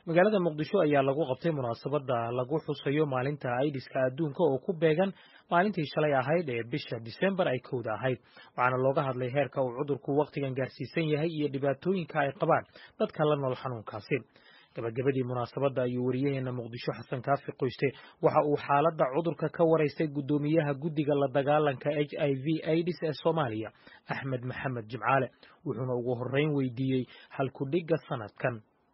magaalada muqdisho ayaa lagu qabtay munaasabada lagu xusayo maalinta aidiska adduunka oo ku beegan maalintii shalay ahayd ee bisha disembar ay kowda ahayd waxaana looga hadlay heerka uu cudurku wakhtigan gaarsiisan yahay iyo dhibaatooyinka ay qabaan dadka la nool xanuunkaasi gabagabadii munaasabadda ayuu wariyaheena muqdisho xasan kaafi qoyste waxa uu xaaladda cudurka ka waraystay guddoomiyaha guddiga la dagaalanka h i v aids ee soomaaliya axmed maxamed jimcaale wuxuuna ugu horreyn weydiiyey halkudhigga sanadkan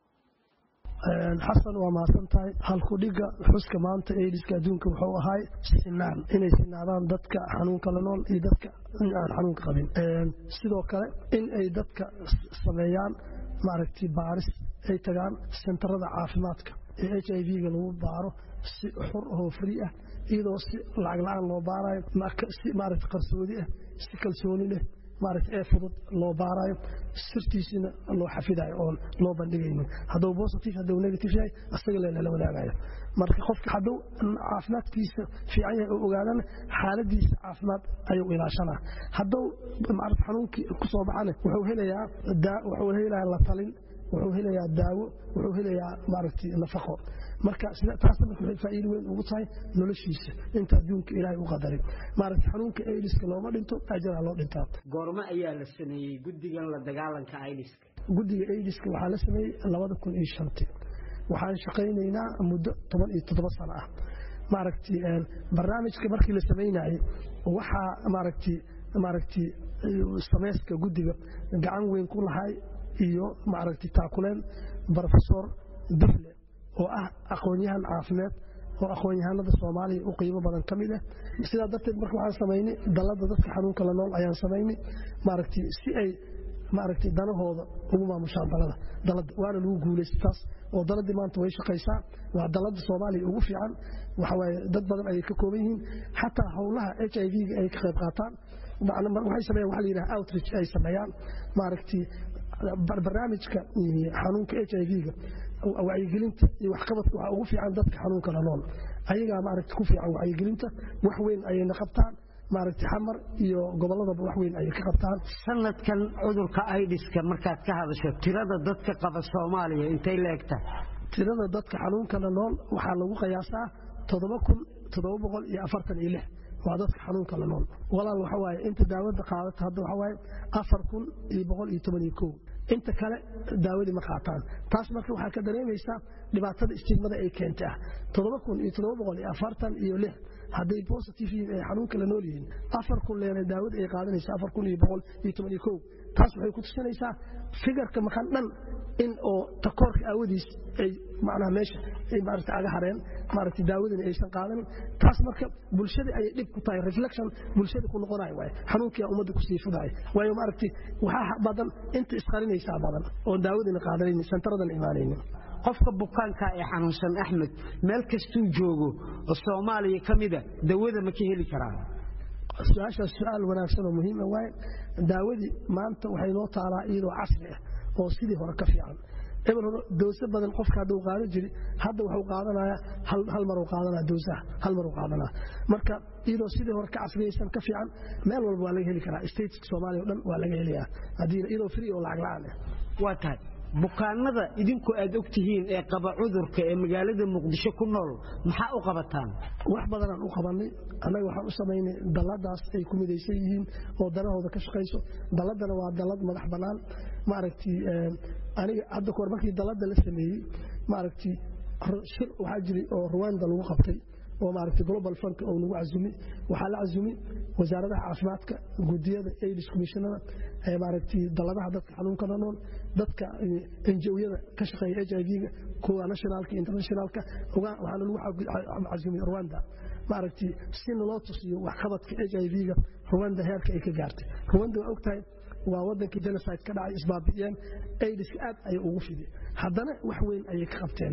xasan waa mahadsan tahay halkudhigga xuska maanta aidiska adduunka wuxuu ahaay sinaan inay sinaadaan dadka xanuunka la nool iyo dadka aan xanuunka qabin sidoo kale in ay dadka sameeyaan maaragtay baaris ay tagaan sentarada caafimaadka ee h i v-ga lagu baaro si xur oo fri ah iyadoo si lacag la-aan loo baarayo si maaragta qarsoodi ah si kalsooni leh maaragta ee fudud loo baarayo sirtiisina loo xafidayo oon loo bandhigaynin hadduu positive hadduu negative yahay asaga le lala wadaagayo marka qofka hadduu caafimaadkiisa fiican yahay oo ogaadana xaaladiisa caafimaad ayuu ilaashanaa hadduu maarata xanuunkii ku soo baxana wuxuu helayaa wuxuu helayaa la talin wuxuu helayaa daawo wuxuu helayaa maaragtay nafaqo marka taasna marka waxay faa'iido weyn ugu tahay noloshiisa inta adduunka ilaahay u qadarin maaragtay xanuunka aidiska looma dhinto ajaraa loo dhintaa goormo ayaa la sameeyey guddigan la dagaalanka aidiska guddiga aidiska waxaa la sameeyey labada kun iyo shantii waxaan shaqaynaynaa muddo toban iyo toddoba sano ah maaragtay barnaamijka markii la samaynayey waxaa maaragtay maaragtay samayska guddiga gacan weyn ku lahay iyo maaragtay taakuleen brofesor dufle oo ah aqoon-yahan caafimaad oo aqoon-yahanada soomaaliya u qiimo badan ka mid ah sidaa darteed marka waxaan samaynay dalladda dadka xanuunka la nool ayaan samaynay maaragtay si ay maaragtay danahooda ugu maamushaan dalada dalada waana lagu guulaystay taas oo daladii maanta way shaqaysaa waa dalada soomaaliya ugu fiican waxawaaye dad badan ayay ka kooban yihiin xataa howlaha h i v-ga ay ka qayb qaataan waxay sameeyaan waxa la yidhaha outreach ay sameeyaan maaragtay barnaamijka xanuunka h i v-ga wacyigelinta iyo waxqabadka waxaa ugu fiican dadka xanuunka la nool ayagaa maaragta ku fiican wacyigelinta wax weyn ayayna qabtaan maaragtay xamar iyo gobolladaba wax weyn ayay ka qabtaan sanadkan cudurka aidiska markaad ka hadasho tirada dadka qaba soomaaliya intay la egtahay tirada dadka xanuunka la nool waxaa lagu qiyaasaa toddoba kun toddoba boqol iyo afartan iyo lix waa dadka xanuunka la nool walaal waxa waaye inta daawada qaadata hadda waxa waaye afar kun iyo boqol iyo toban iyo kow inta kale daawadii ma qaataan taas marka waxaa ka dareemaysaa dhibaatada istigmada ay keentay ah toddoba kun iyo toddoba boqol iyo afartan iyo lix hadday positive yihiin ay xanuunka la nool yihiin afar kun leena daawada ay qaadanaysa afar kun iyo boqol iyo toban iyo kow taas waxay ku tusinaysaa figarka maqan dhan in oo takoorka aawadiis ay macnaha meesha ay maaragta aga hareen maaragta daawadani aysan qaadanin taas marka bulshada ayay dhib ku tahay reflection bulshada ku noqonayo waaye xanuunkiyaa ummadda kusii fudahay waayo maaragtay waxaa badan inta isqarinaysaa badan oon daawadina qaadanaynin sentaradan imaanaynin qofka bukaanka ee xanuunsan axmed meel kastuu joogo oo soomaaliya ka mida dawada ma ka heli karaa su-aashaas su-aal wanaagsan oo muhiima waaye daawadii maanta waxay noo taalaa iyadoo casri ah oo sidii hore ka fiican ebel hore dooso badan qofka hadduu qaadan jiri hadda wuxuu qaadanayaa hal maruu qaadanaya doosaha hal maruu qaadanaya marka iyadoo sidii hore ka casriyaysan ka fiican meel walba waa laga heli karaa stateska soomaaliya o dhan waa laga helayaa haddii iyadoo free oo lacag la-aan ah waa tahay bukaanada idinku aad og tihiin ee qaba cudurka ee magaalada muqdisho ku nool maxaa u qabataan wax badanaan u qabanay annaga waxaan u samaynay dalladaas ay ku midaysan yihiin oo danahooda ka shaqayso dalladana waa dallad madax bannaan maaragtay aniga hadda kahor markii dalladda la sameeyey maaragtay shir waxaa jiray oo ruwanda lagu qabtay oo maaragtay global funk oo lagu casumi waxaa la casumi wasaaradaha caafimaadka gudiyada aids commissionada maaragtay dalladaha dadka xanuunka la nool dadka NGO-yada ka shaqeeya h i v-ga kuwa nationalka internationalka waxaana lagu casumi rwanda maaragtay si naloo tusiyo waxqabadka h i v-ga rwanda heerka ay ka gaartay rwanda waa ogtahay waa wadankii genocide ka dhacay isbaabi'iyeen aidiska aad ayay ugu fidi haddana wax weyn ayay ka qabteen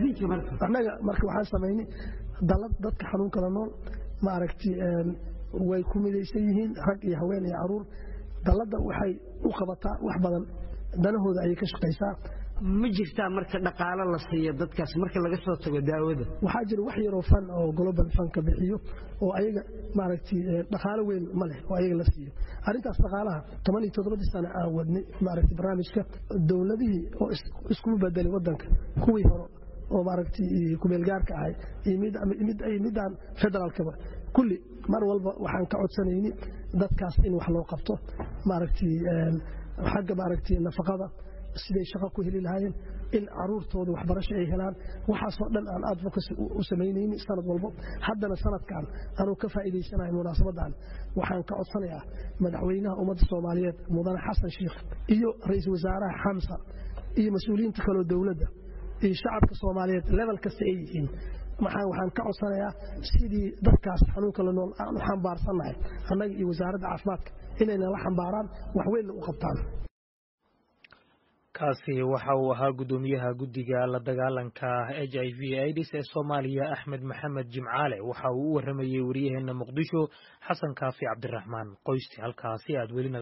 annaga marka waxaan samaynay dalad dadka xanuunka la nool maaragtay way ku midaysan yihiin rag iyo haween iyo caruur dalladda waxay u qabataa wax badan danahooda ayay ka shaqaysaa ma jirtaa marka dhaqaalo la siiyo dadkaas marka laga soo tago daawada waxaa jira wax yaroo fan oo global fanka bixiyo oo ayaga maaragtay dhaqaalo weyn ma leh oo ayaga la siiyo arrintaas dhaqaalaha toban iyo toddobadii sano aan wadnay maaragtay barnaamijka dowladihii oo iskugu bedelay waddanka kuwii hore oo maaragtay kumeelgaarka ahay iyo midaan federaalkaba kulli mar walba waxaan ka codsanayni dadkaas in wax loo qabto maaragtay xagga maaragtay nafaqada siday shaqo ku heli lahaayeen in caruurtooda waxbarasho ay helaan waxaasoo dhan aan advocacy u samaynayni sanad walbo haddana sanadkan anuu ka faa'iidaysanahay munaasabadan waxaan ka codsanayaa madaxweynaha ummadda soomaaliyeed mudane xasan sheikh iyo ra-iisul wasaaraha xamsa iyo mas-uuliyiinta kaloo dowladda iyo shacabka soomaaliyeed level kasta ay yihiin waxaan ka codsanayaa sidii dadkaas xanuunka la nool aan u xambaarsannahay annaga iyo wasaaradda caafimaadka inayna la xambaaraan wax weynna u qabtaan kaasi waxa uu ahaa guddoomiyaha guddiga la dagaalanka h i v aids ee soomaaliya axmed maxamed jimcaale waxa uu u warramayey wariyaheena muqdisho xasan kaafi cabdiraxmaan qoysti halkaasi aad welina